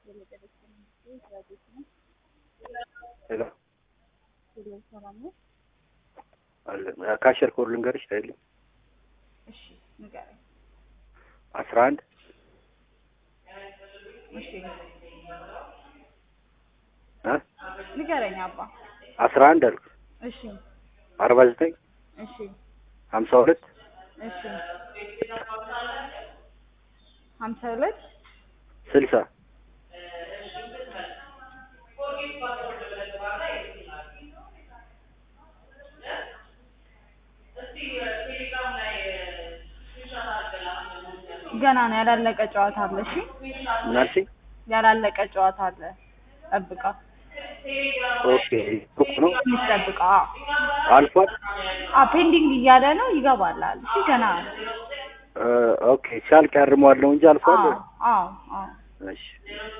ሄሎ ሰላም ነው? አለ ካሸር ኮድ ልንገርሽ አይደል? እሺ ንገረኝ። አስራ አንድ እሺ እ ንገረኝ አባ። አስራ አንድ አልኩ እሺ አርባ ዘጠኝ እሺ ሀምሳ ሁለት እሺ ሀምሳ ሁለት ስልሳ ገና ነው ያላለቀ ጨዋታ አለ። እሺ ምናልሽ? ያላለቀ ጨዋታ አለ። ጠብቃ ኦኬ ሩቅ ነው ትንሽ ጠብቃ። አልፏል። አ ፔንዲንግ እያለ ነው ይገባላል። እሺ ገና ነው። እ ኦኬ ሲያልቅ ያርመዋል ነው እንጂ አልፏል። አዎ አዎ አዎ እሺ